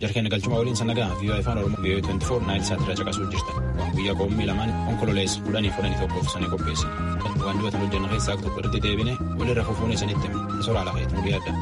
Jarkeen galchuma waliin sanagaa viiyoo afaan oromoo viiyoo 24 naayil saatirra caqasuu jirtan. Waan guyyaa qoommii lamaan onkololees kudhanii fudhanii tokkoof sanii qopheesse. Waan dibatan hojjenna keessaa tokko irratti deebine walirra fufuun isanitti soraa lafeetu nu yaadda.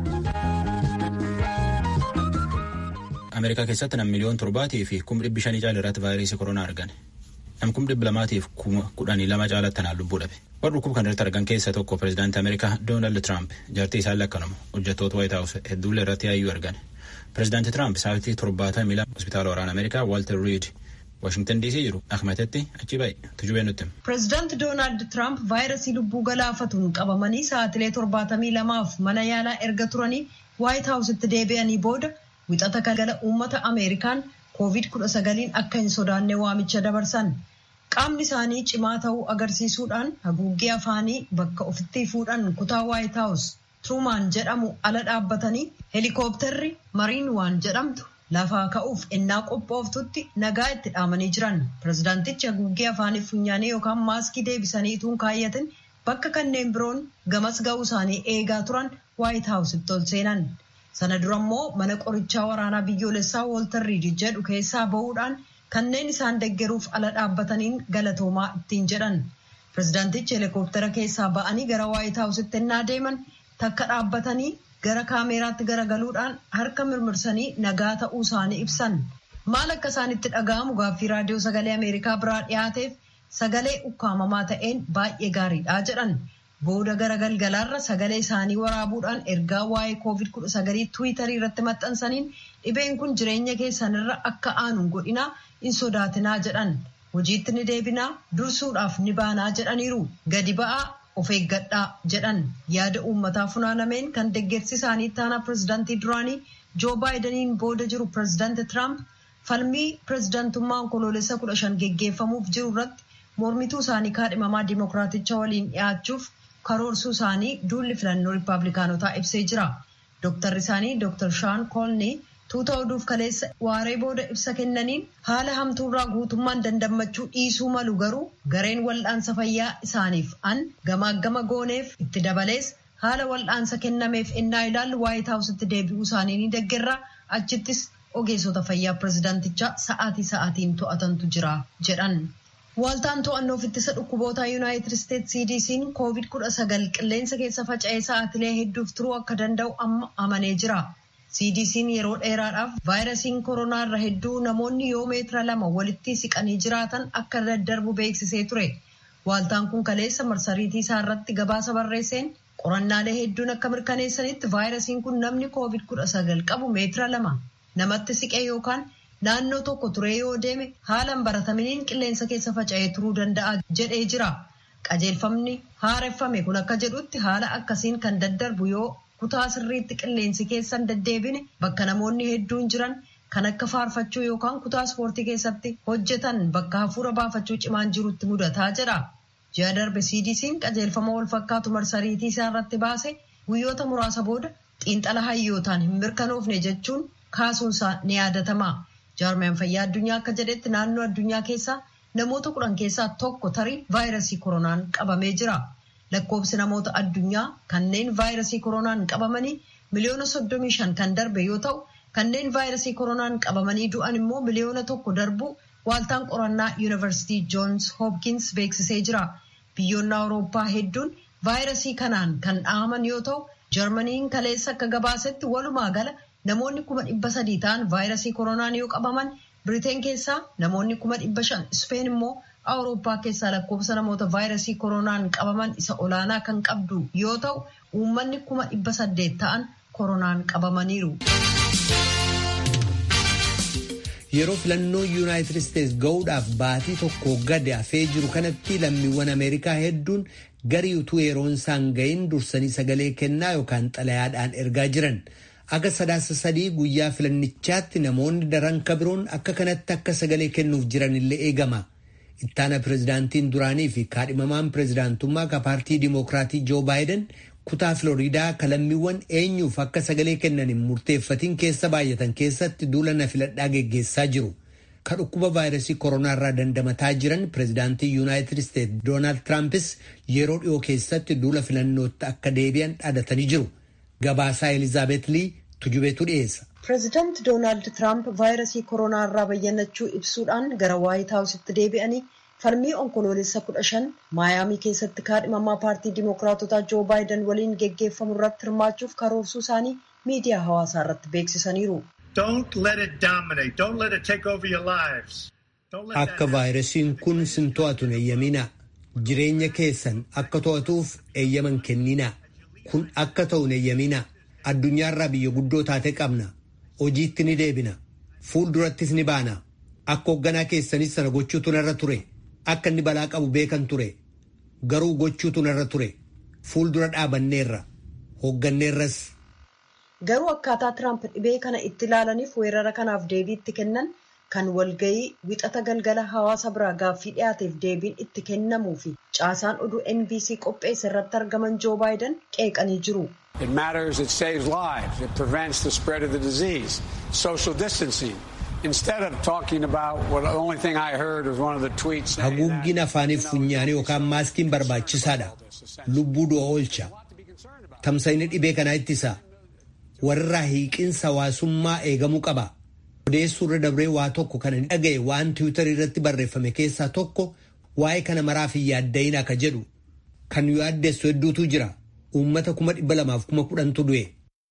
Ameerikaa keessatti nam miliyoon torbaatii fi kum dhibbi shanii caala irratti vaayirasii koronaa argan. Nam kum dhibbi lamaatiif kuma kudhanii lama caalatti tanaan lubbuu dhabe. Warri dhukkuba kana irratti argan keessaa tokko pireezidaantii Ameerikaa Doonaald Tiraamp jaartii isaan lakkanuma hojjettoota Waayit Haawus hedduullee irratti yaayyuu argan. Pireezidaantii Tiraamp sa'aatii torbaatamii lama hospitaala waraana Ameerikaa Waalter Riid Waashingtan DC jiru Ahmetetti achi ba'e tujubee nutti. Pireezidaanti Doonaald Tiraamp vaayirasii lubbuu galaafatuun qabamanii sa'aatilee torbaatamii lamaaf mana yaalaa erga turanii Waayit Haawusitti deebi'anii booda wixata galgala uummata Ameerikaan koovid kudha sagaliin akka hin sodaanne waamicha dabarsan. Qaamni isaanii cimaa ta'uu agarsiisuudhaan haguuggee afaanii bakka ofitti fuudhan kutaa Waayit Haawus Truumaan jedhamu ala dhaabbatanii heelikooptarri mariin waan jedhamtu lafaa ka'uuf ennaa qophooftutti nagaa itti dhaamanii jiran. Pireezidaantichi haguuggee afaanii funyaanii yookaan maaskii deebisanii ituun kaayyatin bakka kanneen biroon gamas ga'uu isaanii eegaa turan Waayit Haawusitti ol seenan. Sana dura immoo mana qorichaa waraanaa biyyoolessaa Wooltar Riid jedhu keessaa bahuudhaan kanneen isaan deggeruuf ala dhaabbataniin galatoomaa ittiin jedhan. Pireezidaantichi heelikooptara keessaa ba'anii gara Waayit Haawusitti ennaa deeman takka dhaabbatanii gara kaameeraatti garagaluudhaan harka mirmirsanii nagaa ta'uu isaanii ibsan. Maal akka isaanitti dhaga'amu gaaffii raadiyoo sagalee Ameerikaa biraa dhiyaateef sagalee ukkaamamaa ta'een baay'ee gaariidha jedhan. Booda gara galgalaarra sagalee isaanii waraabuudhaan ergaa waa'ee koovid kudha sagalii tiwiitarii irratti maxxansaniin dhibeen kun jireenya keessanirra akka aanu godhinaa hin sodaatinaa jedhan. Hojiitti ni deebinaa dursuudhaaf ni baanaa jedhaniiru. Gadi ba'aa of eeggadhaa jedhan yaada uummataa funaanameen kan deggersi isaanii taanaa pireezidaantii duraanii joo baayidaniin booda jiru pireezidaanti tiraamp falmii pireezidaantummaa onkoloolessa kudha shan geggeeffamuuf jiru irratti mormituu isaanii kaadhimamaa dimookiraaticha waliin dhiyaachuuf karoorsuu isaanii duulli filannoo riippaabilikaanotaa ibsee jira. Dooktarri isaanii Dooktar Shaan Koolnii tuuta oduuf kaleessa waaree booda ibsa kennaniin haala hamtuurraa guutummaan dandammachuu dhiisuu malu garuu gareen wal'aansa fayyaa isaaniif an gamaagama gooneef itti dabalees haala wal'aansa kennameef ennaa ilaallu waayit haawusitti deebi'uu isaanii ni deggerra achittis ogeessota fayyaa pireezidaantichaa sa'aatii sa'aatiin to'atantu jira jedhan. Waaltaan to'annoof ittisa dhukkuboota Yuunaayitid Isteetsi CDC'n koovid kudha sagal qilleensa keessa faca'ee sa'aatilee hedduuf turuu akka danda'u amma amanee jira. CDC'n yeroo dheeraadhaaf vaayirasiin koronaa irra hedduu namoonni yoo meetira lama walitti siqanii jiraatan akka daddarbu beeksisee ture. Waaltaan kun kaleessa marsariitii isaa irratti gabaasa barreesseen qorannaalee hedduun akka mirkaneessanitti vaayirasiin kun namni koovid kudha sagal qabu meetira lama namatti siqee yookaan naannoo tokko turee yoo deeme haalan barataminiin qilleensa keessa faca'ee turuu danda'a jedhee jira. Qajeelfamni haareffame kun akka jedhutti haala akkasiin kan daddarbu yoo kutaa sirriitti qilleensi keessan deddeebine bakka namoonni hedduun jiran kan akka faarfachuu yookaan kutaa ispoortii keessatti hojjetan bakka hafuura baafachuu cimaan jirutti mudataa jedha. Ji'a darbe CDC'n qajeelfama wal fakkaatu marsariitii isaa irratti baase guyyoota muraasa booda xiinxala hayyootaan hin mirkanoofne jechuun kaasuunsaa ni yaadatama. Jaarmiyaan fayyaa addunyaa akka jedhetti naannoo addunyaa keessaa namoota kudhan keessaa tokko tarii vaayirasii koronaan qabamee jira. Lakkoobsi namoota addunyaa kanneen vaayirasii koronaan qabamanii miliyoona soddomii shan kan darbe yoo ta'u kanneen vaayirasii koronaan qabamanii du'an immoo miliyoona tokko darbu waaltaan qorannaa yuunivarsiitii joons hoopkins beeksisee jira. Biyyoonni awurooppaa hedduun vaayirasii kanaan kan dhahaman yoo ta'u jarmaniin kaleessa akka gabaasetti walumaa gala namoonni kuma dhibba sadii ta'an vaayirasii koronaan yoo qabaman biriteen keessaa namoonni kuma dhibba shan ispeen immoo awurooppaa keessaa lakkoofsa namoota vaayirasii koronaan qabaman isa olaanaa kan qabdu yoo ta'u uummanni kuma dhibba saddeet ta'an koronaan qabamaniiru. Yeroo filannoo yuunaayitid isteetsi ga'uudhaaf baatii tokko gadi hafee jiru kanatti lammiiwwan Ameerikaa hedduun garii utuu yeroon isaan ga'iin dursanii sagalee kennaa yookaan xalayaadhaan ergaa jiran. Akka sadaasa sadii guyyaa filannichaatti namoonni daran kabiroon akka kanatti akka sagalee kennuuf jiran illee eegama. Ittaana pireezidaantiin duraanii fi kaadhimamaan pireezidaantummaa ka paartii Dimookiraatii Joo Baayiden kutaa Filooriidaa kalammiiwwan eenyuuf akka sagalee kennan hin murteeffatiin keessa baay'atan keessatti duula na filadhaa geggeessaa jiru. Ka dhukkuba vaayirasii koronaa irraa dandamataa jiran pireezidaantii Yuunaayitid Isteetsi Doonaald Tiraampis yeroo dhiyoo keessatti duula filannootti akka deebi'an dhaadatanii jiru. Gabaasaa Elizaabeet Lii tujubeetu dhiyeessa. Pireezidaant Doonaald Tiraamp vaayirasii koronaa irraa bayyannachuu ibsuudhaan gara Waayit Haawusitti deebi'anii falmii onkoloolessa kudha shan maayaamii keessatti kaadhimamaa paartii Dimookiraatotaa Joo Baayiden waliin geggeeffamu irratti hirmaachuuf karoorsuu isaanii miidiyaa hawaasaa irratti beeksisaniiru. Akka vaayirasiin kun sin to'atu hin eeyyaminaa. Jireenya keessan akka to'atuuf eeyyaman kenninaa. Kun akka ta'u hin eeyyaminaa. Addunyaarraa biyya guddoo taate qabna. Hojiitti ni deebina. Fuuldurattis ni baana. Akka hoogganaa keessanis sana gochuutu narra ture. Akka inni balaa qabu beekan ture. Garuu gochuutu narra ture. Fuuldura dhaabanneerra. Hoogganneerras. Garuu akkaataa Tiraamp dhibee kana itti ilaalaniif weerara kanaaf deebii itti kennan kan walgayii wixata galgala hawaasa biraa gaaffii dhiyaateef deebiin itti kennamuu fi caasaan oduu NBC qopheesse irratti argaman Joo Baayiden qeeqanii jiru. It matters, it saves lives, it prevents the spread of the disease, social distancing. Instead of talking about what the only thing I heard was one of the tweets saying Haguuggiin afaaniif funyaanii yookaan maaskiin barbaachisaadha. Lubbuu du'a oolcha. Tamsa'inni dhibee kanaa ittisa. Warra hiiqinsa hawaasummaa eegamuu qaba. Odeessuu irra dabree waa tokko kan hin dhaga'e waan tiwutarii irratti barreeffame keessaa tokko waa'ee kana maraaf hin yaadda'in akka jedhu kan yaaddeessu hedduutu jira. Uummata kuma dhibba lamaaf kuma kudhantu du'e.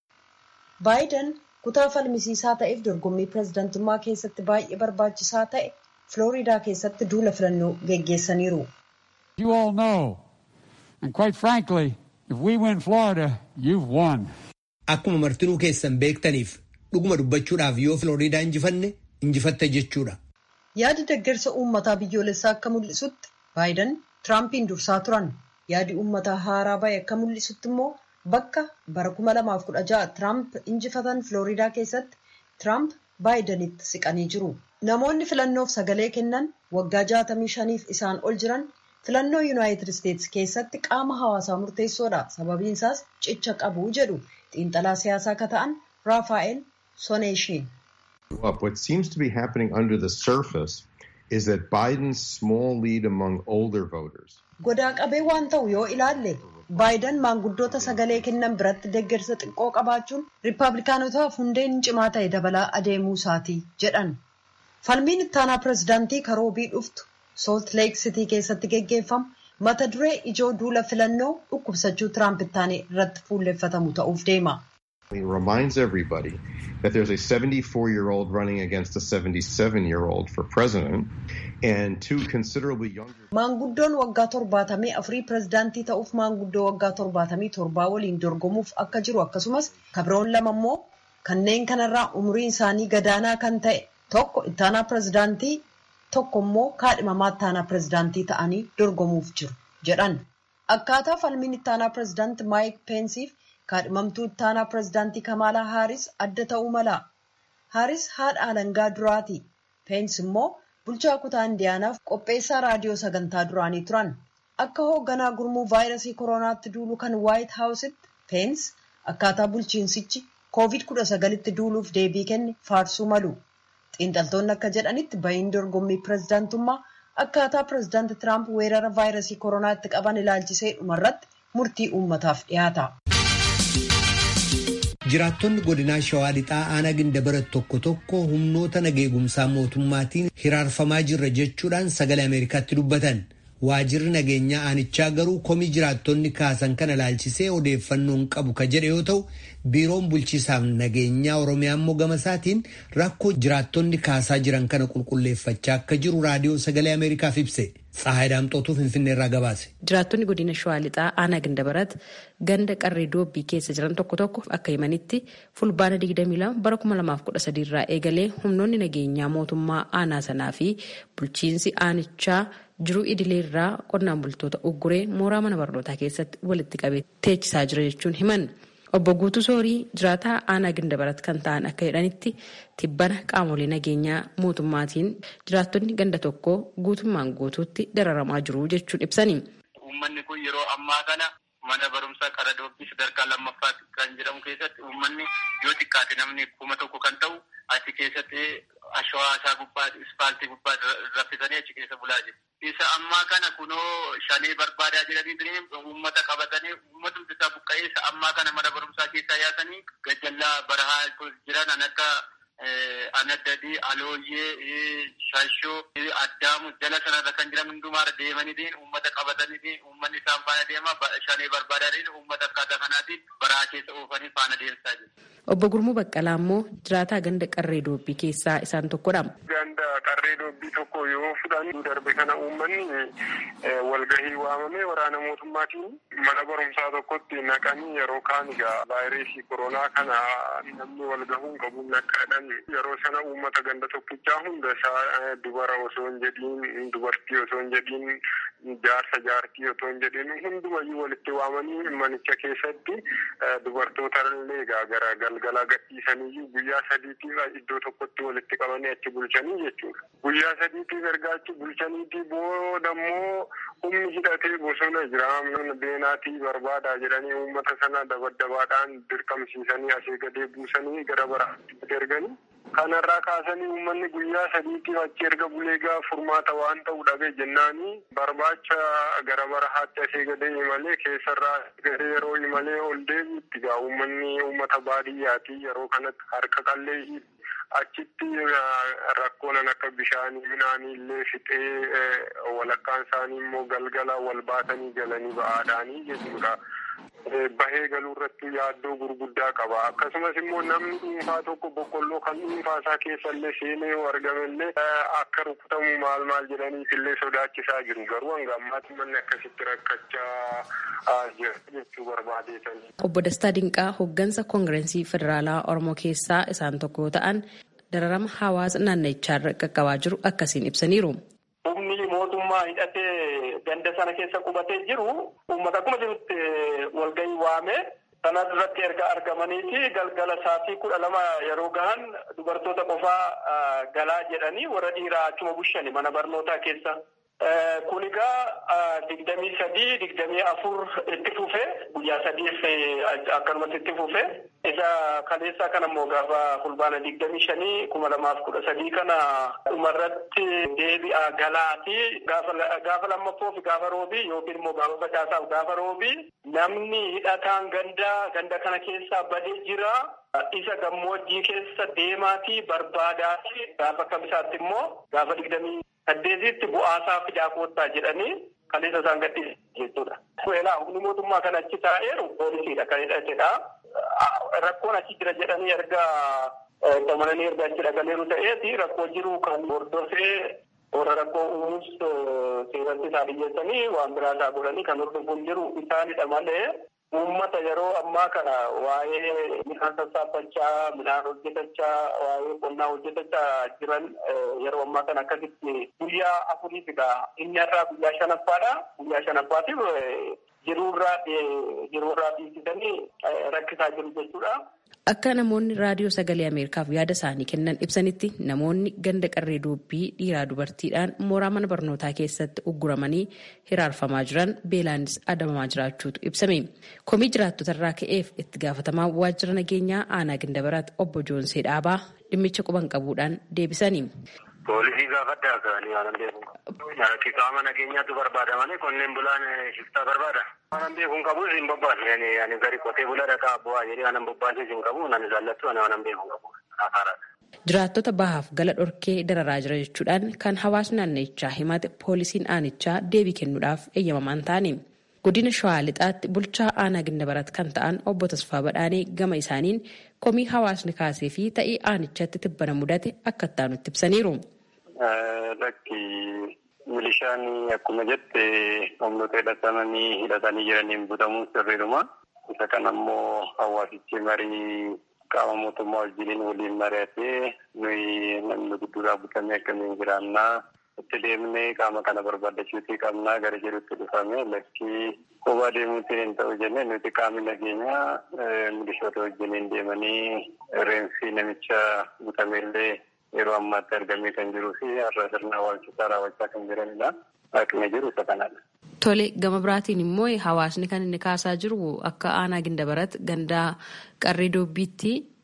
Baayiden kutaa falmisiisaa ta'eef dorgommii pireezidantummaa keessatti baay'ee barbaachisaa ta'e Filooriidaa keessatti duula filannoo geggeessaniiru. You all know, and quite frankly, if we win Florida, you've won. Akkuma martinuu keessan beektaniif dhuguma dubbachuudhaaf yoo Filooriidaa injifanne injifatte jechuudha. Yaadi deeggarsa uummataa biyyoolessaa akka mul'isutti Baayiden Tiraampiin dursaa turan. Yaadi uummataa haaraa bahe akka mul'isutti immoo bakka bara 2016 Tiraamp injifatan Filooriidaa keessatti Tiraamp Baayidenitti siqanii jiru. Namoonni filannoof sagalee kennan waggaa 65f isaan ol jiran filannoo Yuunaayitid Isteetsi keessatti qaama hawaasaa murteessoodha. Sababiin isaas cicha qabu jedhu xiinxalaa siyaasaa akka ta'an Raafaa'el Soneeshiin. What seems to be happening under the surface is that Biden's small lead among older voters. Godaa qabee waan ta'u yoo ilaalle Baayiden maanguddoota sagalee kennan biratti deeggarsa xiqqoo qabaachuun Riippaabilikaanotaaf hundeen cimaa ta'e dabalaa adeemuu isaati jedhan. Falmiin ittaanaa pireezidaantii karoobii dhuftu Salt Lake City keessatti geggeeffamu mata duree ijoo duula filannoo dhukkubsachuu Tiraamp ittaanii irratti fuulleffatamu ta'uuf deema. It reminds everybody that there's a 74 year old running against a 77 year old for president and two considerably younger. Maanguddoon waggaa torbaatamii afurii pireezidaantii ta'uuf maanguddoo waggaa torbaatamii torbaa waliin dorgomuuf akka jiru akkasumas kabiroon lama immoo kanneen kanarraa umuriin isaanii gadaanaa kan ta'e tokko ittaanaa pireezidaantii tokko immoo kaadhimamaa ittaanaa pireezidaantii ta'anii dorgomuuf jiru jedhan. Akkaataa falmiin ittaanaa pireezidaantii Maayik Peensiif kaadhimamtuu ittaanaa pireezidaantii Kamaalaa Haaris adda ta'uu mala. Haaris haadha alangaa duraati. Peensi immoo bulchaa kutaa indiyaanaaf qopheessaa raadiyoo sagantaa duraanii turan. Akka hoogganaa gurmuu vaayirasii koronaatti duulu kan Waayit Haawusitti Peens akkaataa bulchiinsichi COVID-19tti duuluuf deebii kenne faarsuu malu. Xiinxaltoonni akka jedhanitti bahiin dorgommii pireezidaantummaa akkaataa pireezidaanti Tiraamp weerara vaayirasii koronaatti qaban ilaalchisee dhumarratti murtii uummataaf dhiyaata. Jiraattonni godinaa Shawaa Lixaa aanaa gindabarat tokko tokko humnoota nageegumsaa mootummaatiin hiraarfamaa jirra jechuudhaan sagalee Ameerikaatti dubbatan. Waajirri nageenyaa aanichaa garuu komii jiraattonni kaasan kana ilaalchisee odeeffannoon qabu ka jedhe yoo ta'u, biiroon bulchiisaaf nageenyaa Oromiyaa immoo gama isaatiin rakkoo jiraattonni kaasaa jiran kana qulqulleeffachaa akka jiru raadiyoo sagalee Ameerikaaf ibse. Tsahaay Daamxootuu Finfinnee irraa gabaase. Jiraattonni godina Shawaa Lixaa aanaa Gindabarat ganda qarree doobbii keessa jiran tokko tokko akka himanitti fulbaana 22 bara 2013 irraa eegalee humnoonni nageenyaa mootummaa aanaa sanaa fi bulchiinsi aanichaa jiruu idilee irraa qonnaan bultoota ugguree mooraa mana barnootaa keessatti walitti qabee teechisaa jira jechuun himan. Obbo Guutuu Soorii jiraataa aanaa Gindabarat kan ta'an akka jedhanitti tibbana qaamolee nageenyaa mootummaatiin jiraattonni ganda tokkoo guutummaan guutuutti dararamaa jiru jechuun ibsani. Uummanni kun yeroo ammaa kana mana barumsaa qara doobbii sadarkaa lammaffaatti kan jedhamu keessatti uummanni yoo xiqqaate namni kuma tokko kan ta'u achi keessatti ashawaa isaa gubbaa ispaaltii gubbaa raffisanii achi keessa bulaa jiru. isa ammaa kana kunoo shanee barbaadaa jedhanii uummata qabatanii uummatumti isaa buqqa'ee isa ammaa kana mana barumsaa keessaa yaasanii gajjallaa barahaa jiran an akka anaddadii alooyyee shashoo addaamu jala sanarra kan jiran hundumaarra deemaniitiin uummata qabataniitiin uummanni isaan faana deema shanee barbaadaniin uummata akkaataa kanaatiin baraa keessa oofanii faana deemsaa jiru. Obbo Gurmuu Baqqalaa immoo jiraataa ganda qarree doobbii keessaa isaan tokkodha. Ganda qarree doobbii tokko yoo fudhan darbe kana uummanni walgahii waamamee waraana mootummaatiin mana barumsaa tokkotti naqanii yeroo kaan egaa vaayirasii koronaa kana namni walgahuun qabuun naqaadhaan yeroo sana uummata ganda tokkichaa hunda isaa dubara osoo hin jedhiin dubartii osoo hin jedhiin jaarsa jaartii osoo hin jedhiin hundumayyuu walitti waamanii manicha keessatti dubartoota illee gara galgala gadhiisaniyyuu guyyaa sadiitiif iddoo tokkotti walitti qabanii achi bulchanii jechuudha. Guyyaa sadiitiif erga achi bulchaniitii booda immoo humni hidhatee bosona jira beenaatii barbaadaa jedhanii uummata sana dabaddabaadhaan dirqamsiisanii asii gadee buusanii gara baraatti erganii. Kanarraa kaasanii uummanni guyyaa sadiitiif achi erga buleegaa furmaata waan ta'u dhabe jennaanii barbaacha gara barahaatti asii gadee imalee keessarraa gadee yeroo imalee ol deebiitti gaa uummanni uummata baadiyyaati yeroo kanatti harka qallee achitti rakkoonan akka bishaanii midhaanii illee fixee walakkaan isaanii immoo galgala wal baatanii galanii ba'aadhaanii jechuudha. bahee galuu irratti yaaddoo gurguddaa qaba akkasumas immoo namni dhuunfaa tokko boqqolloo kan dhuunfaa isaa keessa illee seenee yoo argame illee akka rukutamu maal maal jedhaniif illee sodaachisaa jiru garuu hanga ammaatti manni akkasitti rakkachaa jira jechuu barbaadeetanii. Obbo Dastaa Dinqaa hooggansa koongirensii federaalaa Oromoo keessaa isaan tokko yoo ta'an dararama hawaasa naannichaarra qaqqabaa jiru akkasiin ibsaniiru. Humni mootummaa hidhatee ganda sana keessa qubatee jiru uummata akkuma jirutti walgahii waame sana irratti erga argamaniiti galgala sa'aatii kudha lama yeroo gahan dubartoota qofaa galaa jedhanii warra dhiiraa achuma bushani mana barnootaa keessa. Kun egaa digdamii sadii digdamii afur itti fufe guyyaa sadiif akkanumatti itti fufe isa kaleessaa kana immoo gaafa fulbaana digdamii shanii kuma lamaaf kudha sadii kana dhumarratti deebi'a galaati gaafa lammaffoo fi gaafa roobii yookiin immoo gaafa facaasaaf gaafa roobii namni hidhataan ganda ganda kana keessaa badee jira. Isa gammoojjii keessa deemaatii barbaadaati gaafa kamisaatti immoo gaafa digdamii saddeetitti bu'aasaa fidaa koottaa jedhanii kaleessa isaan gadhiisan jechuudha. Kuelaa humni mootummaa kan achi taa'eeru poolisiidha kan hidhatedha. Rakkoon achi jira jedhanii erga qabananii erga achi dhaqaniiru ta'eeti rakkoo jiru kan hordofee warra rakkoo uumuus seeratti isaa dhiyyeessanii waan biraa isaa godhanii kan hordofuun jiru isaanidha malee uummata yeroo ammaa kana waa'ee midhaan sassaabachaa midhaan hojjetachaa waa'ee qonnaa hojjetachaa jiran yeroo ammaa kana akkasitti guyyaa afuriif egaa inni har'aa guyyaa shanaffaadha guyyaa shanaffaatiif jiruurraa jiruurraa dhiisisanii rakkisaa jiru jechuudha. Akka namoonni raadiyoo sagalee Ameerikaaf yaada isaanii kennan ibsanitti namoonni ganda qarree doobbii dhiiraa dubartiidhaan mooraa mana barnootaa keessatti ugguramanii hiraarfamaa jiran beelaanis adabamaa jiraachuutu ibsame. Komii jiraattota irraa ka'eef itti gaafatamaa waajjira nageenyaa aanaa Gindabaraatti obbo Joonsee Dhaabaa dhimmicha quban qabuudhaan deebisanii. Poolisii gaafadhaa ka'anii waan beeku. Qaama nageenyaatu barbaada malee qonneen bulaan shiftaa barbaada. Waan beekuun qabu hin bobbaatu. Ani gari qotee bulaa dhaqaa bu'aa jedhee waan bobbaasee hin qabu. Nani jaallattu ani waan beekuun qabu. Jiraattota bahaaf gala dhorkee dararaa jira jechuudhaan kan hawaasni naannichaa himate poolisiin aanichaa deebii kennuudhaaf eeyyamamaan ta'ani. Godina Shawaa Lixaatti bulchaa aanaa Gindabarat kan ta'an obbo Tasfaa Badhaanee gama isaaniin komii hawaasni kaasee fi ta'ii aanichatti tibbana mudate akka itti ibsaniiru. Lakki milishaan akkuma jette humnoota hidhatamanii hidhatanii jiraniin butamuun sirriidhuma. Isa kana immoo hawaasichi marii qaama mootummaa wajjiniin waliin mari'atee nuyi namni gudduudhaa butamee akkamiin jiraannaa itti deemnee qaama kana barbaaddachuutii qabnaa gara jedhutti dhufame lakkii kophaa deemuutiin hin ta'u jennee nuti qaamni nageenyaa milishoota wajjiniin deemanii reenfii namicha butameellee yeroo ammaatti argamee kan jiruu fi har'a sirna awwaalchisaa raawwachaa kan jiranidha. Akkuma jiru isa kanadha. Tole gama biraatiin immoo hawaasni kan inni kaasaa jiru akka aanaa gindabarat gandaa qarree doobbiitti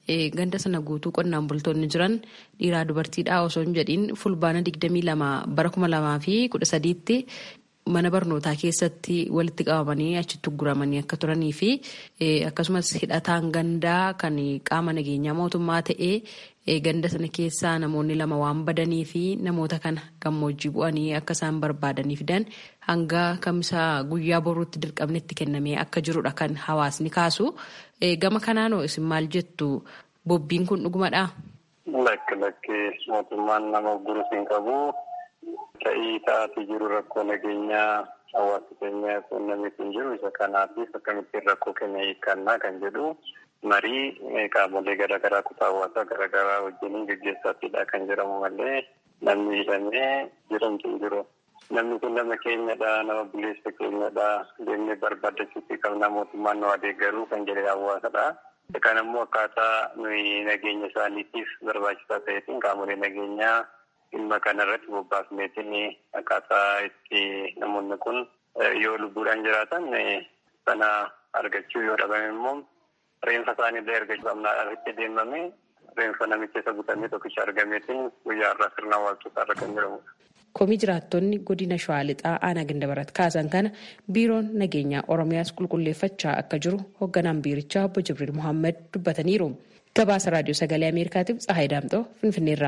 ganda sana guutuu qonnaan bultoonni jiran dhiiraa dubartiidha osoo hin jedhiin fulbaana 22 bara 2013tti mana barnootaa keessatti walitti qabamanii achitti guramanii akka turanii fi akkasumas hidhataan gandaa kan qaama nageenyaa mootummaa ta'ee ganda sana keessaa namoonni lama waan badanii fi namoota kana gammoojjii bu'anii akka isaan barbaadanii fidan hanga kamisa guyyaa boruutti dirqamni itti kennamee akka jirudha kan hawaasni kaasu. Gama kanaanoo isin maal jettu bobbiin kun dhugumadhaa? Lakki lakki mootummaan nama gurus hin qabu. Ta'ii ta'aatii jiru rakkoo nageenyaa hawaasa keenyaa kun namni kun jiru isa kanaatiif akkamittiin rakkoo keenya hiikkannaa kan jedhu marii qaamolee garaagaraa kutaa hawaasaa garaagaraa wajjiniin gaggeessaatiidha kan jedhamu malee namni hidhamee jedhamtu hin jiru. Namni kun nama keenyadha, nama buleessa keenyadha, deemnee barbaaddachuutti qabna mootummaan nu adeeggaruu kan jedhe hawaasadha. Kan ammoo akkaataa nuyi nageenya isaaniitiif barbaachisaa ta'eetiin qaamolee nageenyaa dhimma kana irratti bobbaafneetiin akkaataa itti namoonni kun yoo lubbuudhaan jiraatan sana argachuu yoo dhabame immoo reenfa isaaniillee argachuu qabna irratti deemame reenfa namicha isa butamee tokkicha argameetiin guyyaa irraa sirna awwaalchotaa irra kan jedhamudha. Komii jiraattonni godina Shawaa Lixaa aanaa Gandabarat kaasan kana biiroon nageenyaa Oromiyaas qulqulleeffachaa akka jiru hoogganaan biirichaa obbo Jibriil Mohaammed dubbataniiru. Gabaasa Raadiyoo Sagalee Ameerikaatiif Tsahaay Daamxoo Finfinneerraa.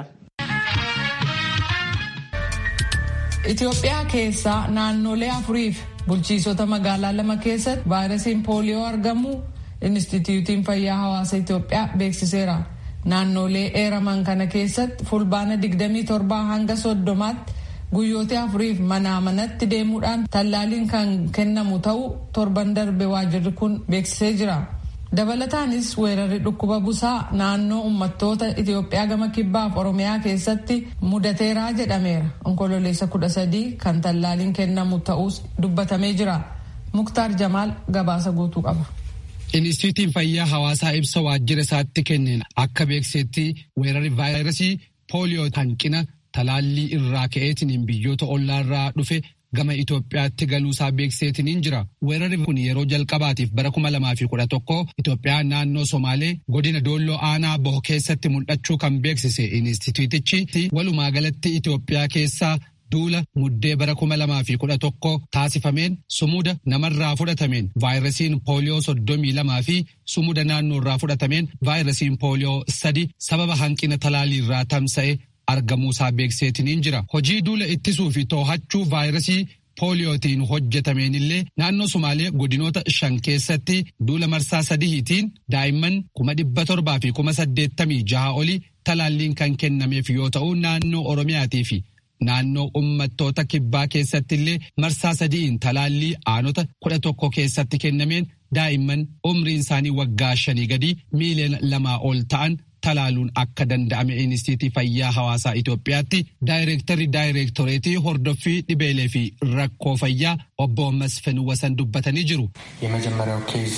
Itoophiyaa keessaa naannolee afuriif bulchiisota magaalaa lama keessatti vaayirasiin pooliyoo argamuu Inistituutiin Fayyaa Hawaasa Itoophiyaa beeksiseera. Naannolee eeraman kana keessatti fulbaana 27 hanga soddomaatti guyyoota afuriif manaa manatti deemuudhaan tallaaliin kan kennamu ta'uu torban darbe waajirri kun beeksisee jira. dabalataanis weerarri dhukkuba busaa naannoo uummattoota Itoophiyaa gama kibbaaf Oromiyaa keessatti mudateeraa jedhameera. Onkololeessa kudha sadii kan tallaaliin kennamu ta'us dubbatamee jira. Muktaar Jamaal gabaasa guutuu qaba. Inistituutiin fayyaa hawaasaa ibsa waajjira isaatti kenneen akka beeksetti weerarri vaayirasii pooliyoo hanqina talaallii irraa ka'eetiin biyyoota ollaarraa dhufe gama Itoophiyaatti galuusaa beekseetiniin jira. Weerarri kun yeroo jalqabaatiif bara kuma lamaa fi kudha tokko Itoophiyaa naannoo Somaalee godina Doolloo Aanaa Boho keessatti mul'achuu kan beeksise inistituutichi walumaa galatti Itoophiyaa keessaa duula muddee bara kuma lamaa fi kudha tokko taasifameen sumuda namarraa fudhatameen vaayirasiin pooliyoo soddomii lamaa fi sumuda naannoorraa fudhatameen vaayirasiin pooliyoo sadi sababa hanqina talaaliirraa tamsa'e argamuusaa beekseetiniin jira. Hojii duula ittisuu fi to'achuu vaayirasii pooliyootiin hojjetameen illee naannoo Sumaalee godinoota shan keessatti duula marsaa sadihiitiin daa'imman kuma dhibba torbaa fi kuma saddeettamii jaha oli talaalliin kan kennameef yoo ta'u naannoo Oromiyaatii fi naannoo uummattoota kibbaa keessatti illee marsaa sadi'iin talaallii aanota kudha tokko keessatti kennameen daa'imman umriin isaanii waggaa shanii gadi miiliyoona lamaa ol ta'an talaaluun akka danda'ame inistiitii fayyaa hawaasaa Itoophiyaatti daayireektarri daayireektoreetii hordoffii dhibeelee fi rakkoo fayyaa obbo Masfin Wasan dubbatanii jiru. የመጀመሪያው ኬዝ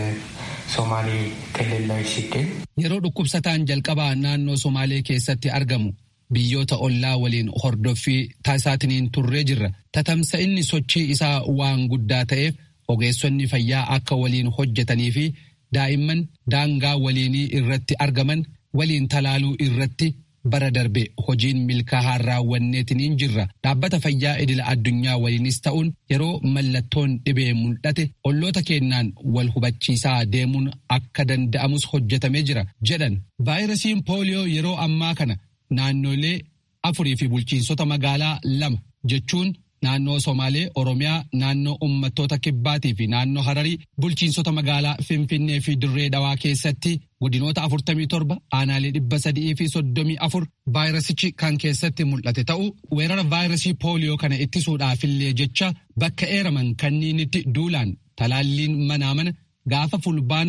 ሶማሌ ክልል ላይ ሲገኝ yeroo dhukkubsataan jalqabaa naannoo Somaalee keessatti argamu biyyoota ollaa waliin hordoffii taasisaatiniin turree jirra. Tatamsa'inni sochii isaa waan guddaa ta'eef ogeessonni fayyaa akka waliin hojjetanii fi daa'imman daangaa waliinii irratti argaman waliin talaaluu irratti bara darbe hojiin milkaa'aa raawwanneetiniin jirra. Dhaabbata fayyaa idila addunyaa waliinis ta'uun yeroo mallattoon dhibee mul'ate olloota kennaan wal hubachiisaa deemuun akka danda'amus hojjetamee jira jedhan. Vaayirasiin pooliyoo yeroo ammaa kana naannolee afurii fi bulchiinsota magaalaa lama jechuun naannoo Somaalee, Oromiyaa, naannoo uummattoota kibbaatii fi naannoo Hararii bulchiinsota magaalaa Finfinnee fi Dirree Dhawaa keessatti godinoota 47 aanaalee 300 fi 34 vaayirasichi kan keessatti mul'ate ta'uu weerara vaayirasii pooliyoo kana ittisuudhaafillee jecha bakka eeraman kanniinitti duulaan talaalliin manaa mana gaafa fulbaana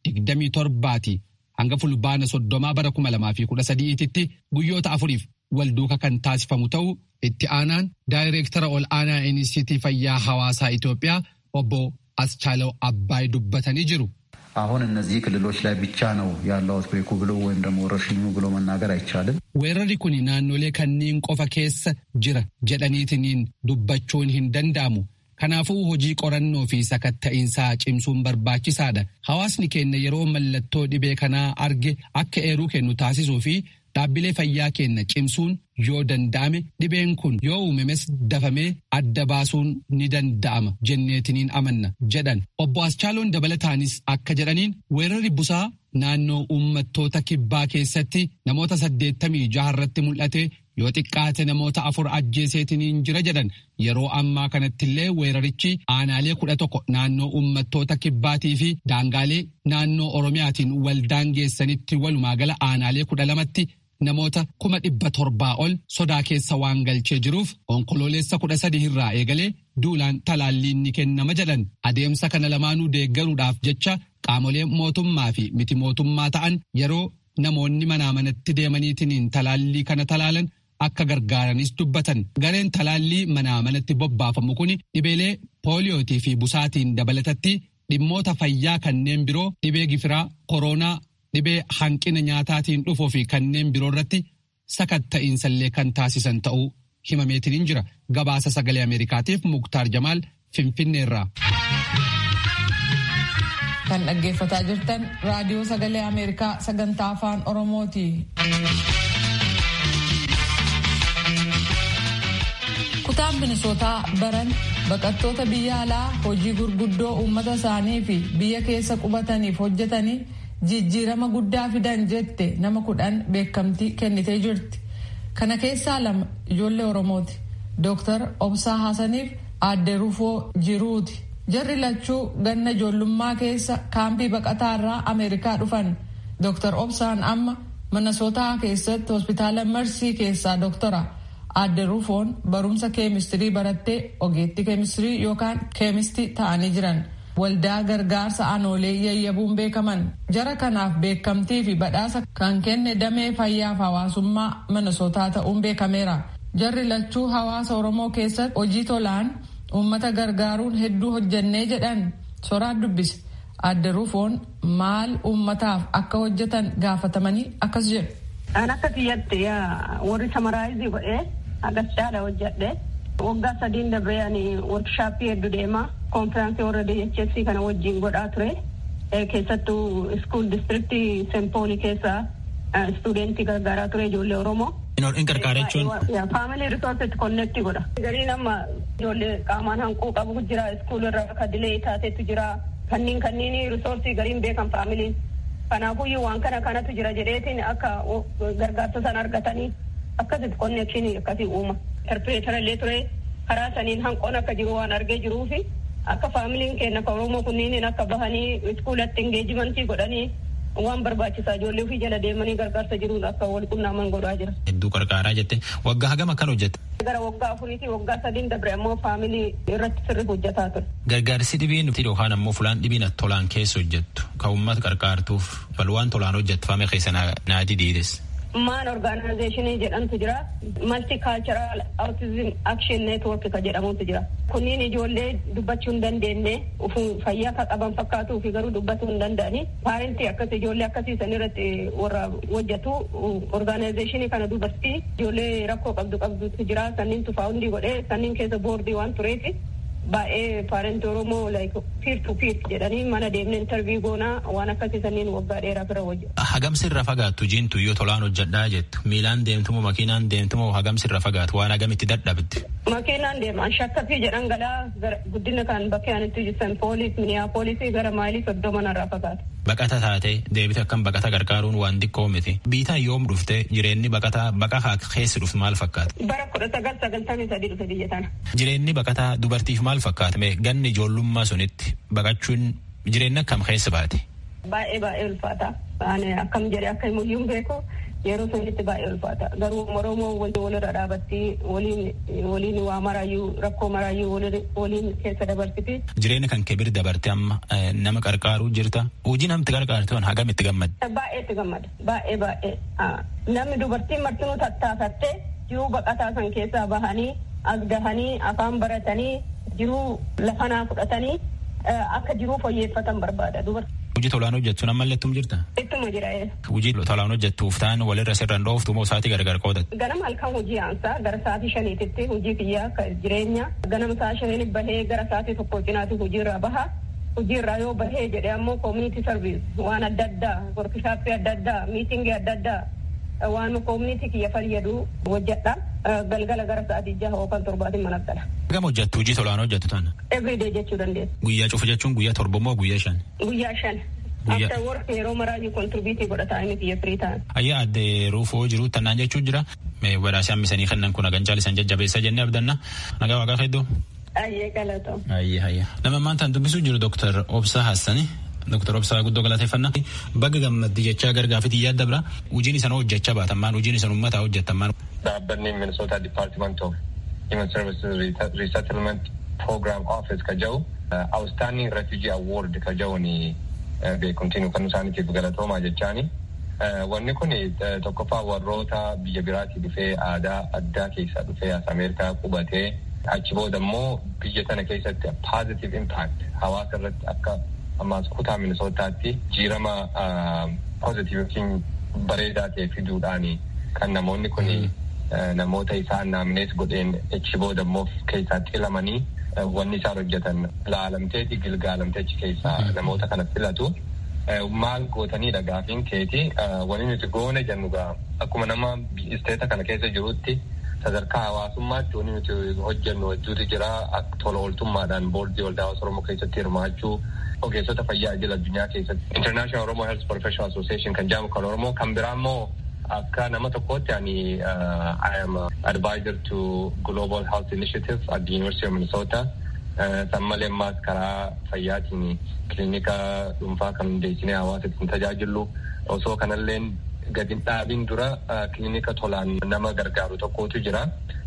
27ti hanga fulbaana 30 bara 2013tti guyyoota afuriif wal duuka kan taasifamu ta'uu itti aanaan daayireektara ol aanaa inistiitii fayyaa hawaasaa Itoophiyaa obbo Aschaለው Abbaay dubbatanii jiru. አሁን እነዚህ ክልሎች ላይ ብቻ ነው ያለው አውትብሬኩ ብሎ ወይም ደግሞ ወረርሽኙ ብሎ መናገር አይቻልም። weerarri kun naannolee kanneen qofa keessa jira jedhaniitiniin dubbachuun hin danda'amu. Kanaafuu hojii qorannoo fi sakatta'iinsaa cimsuun barbaachisaadha. Hawaasni keenya yeroo mallattoo dhibee kanaa arge akka eeruu kennu taasisuu fi dhaabbilee fayyaa keenya cimsuun yoo danda'ame dhibeen kun yoo uumames dafamee adda baasuun ni danda'ama jenneetiniin amanna jedhan. Obbo Aschaaloon dabalataanis akka jedhaniin weerarri busaa naannoo uummattoota kibbaa keessatti namoota saddeettamii jaha irratti mul'ate yoo xiqqaate namoota afur ajjeeseetiniin jira jedhan yeroo ammaa kanattillee weerarichi aanaalee kudha tokko naannoo uummattoota kibbaatii fi daangaalee naannoo oromiyaatiin waldaangeessanitti walumaa gala aanaalee kudha lamatti namoota kuma dhibba torbaa ol sodaa keessa waan galchee jiruuf onkololeessa kudha sadii irraa eegalee duulaan talaalliin ni kennama jedhan adeemsa kana lamaanuu deeggaruudhaaf jecha qaamolee mootummaa fi miti mootummaa ta'an yeroo namoonni manaa manatti deemaniitiin talaallii kana talaalan akka gargaaranis dubbatan gareen talaallii manaa manatti bobbaafamu kun dhibeelee pooliyootii fi busaatiin dabalatatti dhimmoota fayyaa kanneen biroo dhibee gifiraa kooroonaa dhibee hanqina nyaataatiin dhufuu fi kanneen biroo irratti sakatta'iinsallee kan taasisan ta'uu himameetiin jira gabaasa sagalee ameerikaatiif muktaar jamaal finfinneerraa. kan dhaggeeffataa jirtan raadiyoo sagalee ameerikaa sagantaa afaan oromooti. kutaan minisootaa baran baqattoota biyya alaa hojii gurguddoo uummata isaanii fi biyya keessa qubataniif hojjetanii jijjiirama guddaa fidan jette nama kudhan beekamtii kennitee jirti. Kana keessaa lama ijoollee Oromooti. Dooktar Obsaa Hassaniif aadde Rufoo Jiruuti. Jarri lachuu ganna ijoollummaa keessa kaampii baqataa irraa Ameerikaa dhufan. Dooktar Obsaan amma Minnesootaa keessatti hospitaala Marsii keessaa dooktora. Aadde Rufoon barumsa keemistirii barattee ogeettii keemistirii yookaan keemistii ta'anii jiran. waldaa gargaarsa aanoolee yayyabuun beekaman jara kanaaf beekamtii fi badhaasa kan kenne damee fayyaaf hawaasummaa minnesootaa ta'uun beekameera jarri lachuu hawaasa oromoo keessatti hojii tolaan uummata gargaaruun hedduu hojjannee jedhan soraan dubbise aadde rufoon maal uummataaf akka hojjetan gaafatamanii akkas jedhu. An akka kiyyatti warri samaraayizii godhee agarsiisaadha hojjedhe waggaa sadiin dabree ani workshaappii hedduu deemaa konfiraansii warra DHS kana wajjin godhaa ture keessattuu iskuul distriktii sempooli keessa istuudentii gargaaraa ture ijoollee oromoo. In gargaara jechuun. Faamilii risoorsitti konneektii godha. Gariin amma ijoollee qaamaan hanquu qabu jira iskuul irra akka dilee taatetu jira kanniin kanniin risoorsii gariin beekan faamiliin. Kanaafuyyuu waan kana kanatu jira jedheetiin akka gargaarsa sana argatanii akkasitti konneekshinii akkasii uuma. Interpreetara illee ture karaa saniin hanqoon akka jiru waan argee jiruufi akka faamiliin keenya akka oromoo kunniin akka bahanii iskuulatti engeejimantii godhanii waan barbaachisaa ijoollee ofii jala deemanii gargaarsa jiruun akka wal qunnaaman godhaa jira. Hedduu gargaaraa jette waggaa hagam akkan hojjette. Gara waggaa afuriitii waggaa sadiin dabre ammoo faamilii irratti sirri hojjetaa ture. Gargaarsi dhibiin yookaan ammoo fulaan dhibiin tolaan keessa hojjettu kan uummata gargaartuuf balwaan tolaan hojjettufame keessa naati diides. maan organizationii jedhamtu jira multicultural autism action network ka jedhamutu jira kunniin ijoollee dubbachuu hin dandeenye fayyaa ka qaban fakkaatuu fi garuu dubbachuu hin danda'ani paarentii akkas ijoollee akkasii san irratti warra hojjetu organizationii kana dubartii ijoollee rakkoo qabdu qabdutu jira sanniin tufaa hundi godhee sanniin keessa boordii waan tureeti baay'ee paarenti oromoo like piir tu piir jedhanii mana deemne intervii goonaa waan akkasii sanniin waggaa dheeraa bira hojjetu. Hagam sirra fagaattu jiintu yoo tolaan hojjedhaa jettu miilaan deemtumoo makiinaan deemtumoo hagam sirra fagaatu waan hagamitti dadhabdi. Makiinaan deeman shakkafii jedhan galaa guddina kan bakkee anitti jiran poolis miniyaapolisii gara maayilii soddoma narraa fagaatu. Baqata taate deebite akkam baqata gargaaruun waan xiqqoo miti. Biitaan yoom dhufte jireenyi baqataa baqahaa keessa dhufte maal fakkaata? Bara kudha sagal sagaltamii sadii dhufe biyya tana. Jireenyi baqataa dubartiif maal fakkaata? Mee ganni ijoollummaa sunitti baqachuun jireenya akkam keessa baate? Baay'ee baay'ee ulfaata. Ani akkam jedhee akka himuyyuu beeku yeroo sunitti baay'ee ulfaata. Garuu Oromoo walirra dhaabatti waliin waa maraayyuu rakkoo maraayyuu waliin keessa dabarsiti. Jireenya kan kebir dabarte amma nama qarqaaruu jirta. Hojii namti qarqaarte on hagam itti gammada? Baay'ee itti gammada. Baay'ee baay'ee. Namni dubartiin martinuu tattaafattee jiruu baqataa san keessaa bahanii as gahanii afaan baratanii jiruu lafanaa fudhatanii akka jiruu fooyyeffatan barbaada. Hojii tolaan hojjechuun ammallee ittum jirta? Ittuma jira. Hojii tolaan hojjettuuf ta'an walirra sirraan dhooftu moo sa'aatii gargar qoodatu? Ganama halkan hojii aansaa gara sa'aatii shaniititti hojii kiyyaa jireenya ganama sa'a shaniin bahee gara sa'aatii tokko cinaatti hojiirra baha. Hojiirraa yoo bahee jedhee ammoo koominiti sarviis waan adda addaa workishaappii adda addaa miitingii adda addaa waan koominiti kiyya fayyadu hojjedha. Galgala gara sa'aatii jaha yookaan torbaatiin mana gala. Gama hojjettu hojii tolaan hojjettu taana? Everyday jechuu dandeessa. Guyyaa cufa jechuun guyyaa torba moo guyyaa shan? Guyyaa shan. After work yeroo maraayyuu kontribiitii godhataa inni kiyya firii ta'an. Ayyaa adde ruufoo jiru tannaan jechuun jira. Badhaasii hammisanii kennan kun hagan caalisan jajjabeessa jennee abdanna. Nagaa waaqaa hedduu. Ayyee galatoo. Ayyee ayyee. Nama maantaan dubbisuu jiru Dooktar Obsaa Hassani. Dooktar Obsaa guddoo galateeffannaa. Baga gammaddii jechaa gargaafitii yaadda bira. Hojiin isan hojjechaa baatamaan hojiin isan uummataa hojjettamaan. Dhaabbanni Minnesota Department of Human Services Resettlement Program Office ka jedhu Outstanding Refugee Award ka jedhuuni beekumtiin kan isaaniitiif galatoomaa jechaani. Wanni kun tokkoffaa warroota biyya biraatii dhufee aadaa addaa keessaa dhufee as Ameerikaa qubatee achi booda immoo biyya tana keessatti positive impact hawaasa irratti akka ammaas kutaa minisootaatti jiirama positive yookiin bareedaa ta'e fiduudhaani kan namoonni kun namoota isaan naamnees godheen achi booda immoo keessaa xilamanii wanni isaan hojjetan laalamteeti gilgaalamtee achi keessaa namoota kana filatu. Maal gootanii dhagaafiin keeti wanni nuti goone jennu gaa akkuma nama isteeta kana keessa jirutti sadarkaa hawaasummaatti wanni nuti hojjennu hedduutu jira tola ooltummaadhaan boordii waldaa hawaasa oromoo keessatti hirmaachuu ogeessota fayyaa idil addunyaa keessatti international oromoo health professional association kan jedhamu kan oromoo kan biraa immoo akka nama tokkootti ani I am advisor to global health initiative at the university of minnesota san malee ammaas karaa fayyaatiin kilinika dhuunfaa kan hundeessinee hawaasa ittiin tajaajilu osoo kanalleen gadi dhaabin dura kilinika tolaan nama gargaaru tokkotu jira.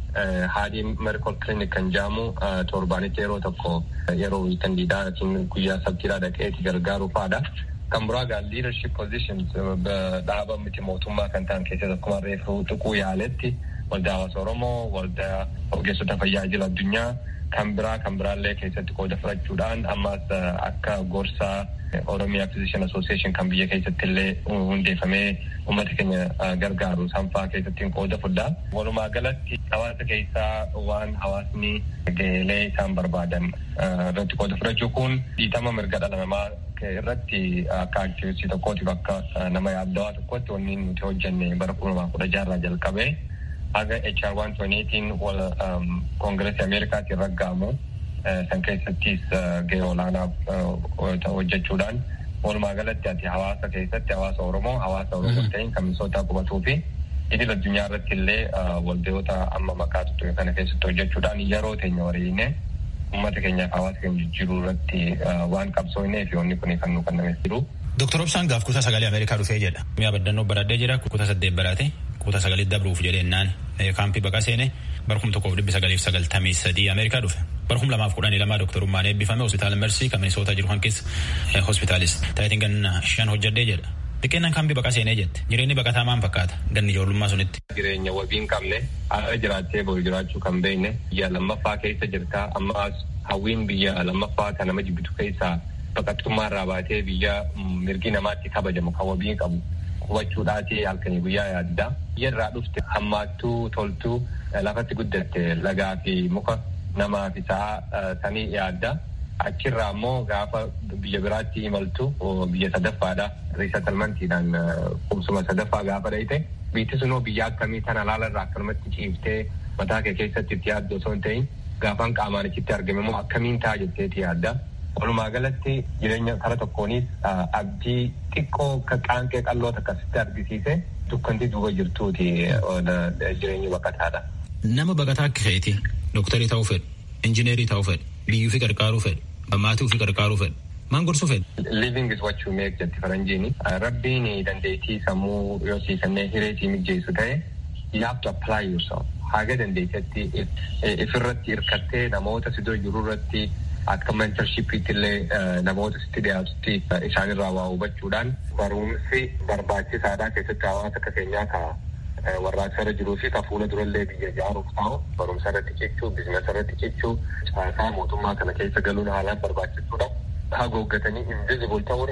Haadii medical clinic kan jedhamu torbaanitti yeroo tokko yeroo wiikandiidhaatiin guyyaa sabtiidhaa dhaqeeti gargaaru fa'aadha. Kan biraa gaa leadership positions dhaaba miti mootummaa kan ta'an keessatti akkuma reefu tuquu yaaletti waldaa hawaasa Oromoo, waldaa ogeessota fayyaa idil addunyaa kan biraa kan biraallee keessatti qooda fudhachuudhaan ammas akka gorsaa Oromiyaa Physician Association kan biyya keessatti illee hundeeffamee uummata keenya gargaaru sanfaa keessatti qooda fudhaa. Walumaa galatti hawaasa keessaa waan hawaasni gahee isaan barbaadan irratti qooda fudhachuu kun dhiitama mirga dhala namaa irratti akka aktivistii tokkootiif akka nama yaaddawaa tokkotti wanni nuti hojjenne bara kuma lamaa kudha jaarraa jalqabee haga HR 128 wal koongireesii Ameerikaatiin raggaamu san keessattis gahee olaanaa hojjechuudhaan walumaa galatti ati hawaasa keessatti hawaasa Oromoo hawaasa Oromoo ta'in kan misootaa qubatuu fi idil addunyaa irratti illee waldayoota amma maqaa tuttuqe kana keessatti hojjechuudhaan yeroo teenya wariine uummata keenyaaf hawaasa keenya jijjiiruu irratti waan qabsoofnee fi wanni kun kan nu kennamee jiru. Dooktar Obsaan gaaf kutaa sagalee Ameerikaa dhufee jedha. Mi'a baddannoo baradhee jira kutaa saddeet baraate kutaa sagalee dabruuf jedheennaan kaampii baqa seene barkum tokkoof dhibbi sagaliif sagaltamii sadii Ameerikaa dhufe. Barkum lamaaf kudhanii lamaa dooktarummaan eebbifame hospitaala Mersii kan Minisoota jiru kan keessa hospitaalis taayitiin ganna shan hojjedhee jedha. Xiqqeennan kaampii baqa seenee jette. Jireenyi baqataa maal fakkaata ganni ijoollummaa sunitti. Jireenya wabii hin qabne haala jiraattee boru jiraachuu kan beekne biyya lammaffaa keessa jirta ammas hawwiin biyya lammaffaa kan nama jibbitu keessaa baqattummaa irraa baatee biyya mirgi namaatti kabajamu kan wabii qabu qubachuudhaati halkanii guyyaa yaadda. Biyya irraa dhufte hammaattuu toltuu lafatti guddatte lagaa fi muka namaa fi sa'a sanii yaadda. Achirraa immoo gaafa biyya biraatti imaltu biyya sadaffaadha. Riisatalmantiidhaan qubsuma sadaffaa gaafa dhayite biitti sunoo biyya akkamii tana laala irraa akkanumatti ciiftee mataa kee keessatti itti yaaddu osoo hin ta'in gaafaan qaamaan achitti argame immoo akkamiin ta'a jetteeti yaadda. Walumaa galatti jireenya kara tokkoonis abdii xiqqoo qaanqee qal'oo akkasitti argisiise dukkanti duuba jirtuuti jireenyi baqataadha. Nama baqataa akka keeti dooktarii ta'uu fedhu, injineerii ta'uu fedhu, biyyuu fi qarqaaruu fedhu, maatii fi qarqaaruu fedhu. Maal gorsuu fedhu? Living is what you make jetti faranjiini. Rabbiin dandeettii sammuu yoo siifannee hireetii mijjeessu ta'e you have to apply yourself. Haga dandeettii ifirratti hirkattee namoota sidoo jiru irratti akka mentorshipiitti illee namoota sitti dhiyaatutti isaanirraa waa hubachuudhaan barumsi barbaachisaadhaa keessatti hawaasa akka keenyaa ka'a. warraaqsa irra jiruu fi ka fuula durallee biyya ijaaruuf ta'u barumsa irratti cichuu biizinasa irratti cichuu caasaa mootummaa kana keessa galuun haalaan barbaachisuudha. Hagooggatanii invisible ta'urra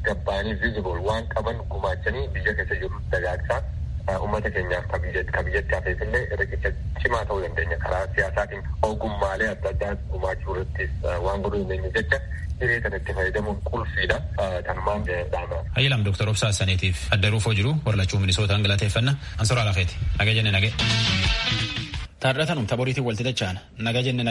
gabbaanii visible waan qaban gumaachanii biyya keessa jiru dagaagsaa uummata keenyaaf ka biyyatti hafeef illee riqicha cimaa ta'uu dandeenya karaa siyaasaatiin ogummaalee adda addaa gumaachuu irrattis waan godhuu dandeenya jecha hiree kana itti fayyadamuun qulfiidha tanumaan dhaama. Hayyilaam Dooktar Obsaa Saniitiif adda ruufoo jiru warlachuu minisootaan galateeffanna ansoraa lafeeti naga jenne nage. Taadhatanum taboriitiin walti dacha'an naga jenne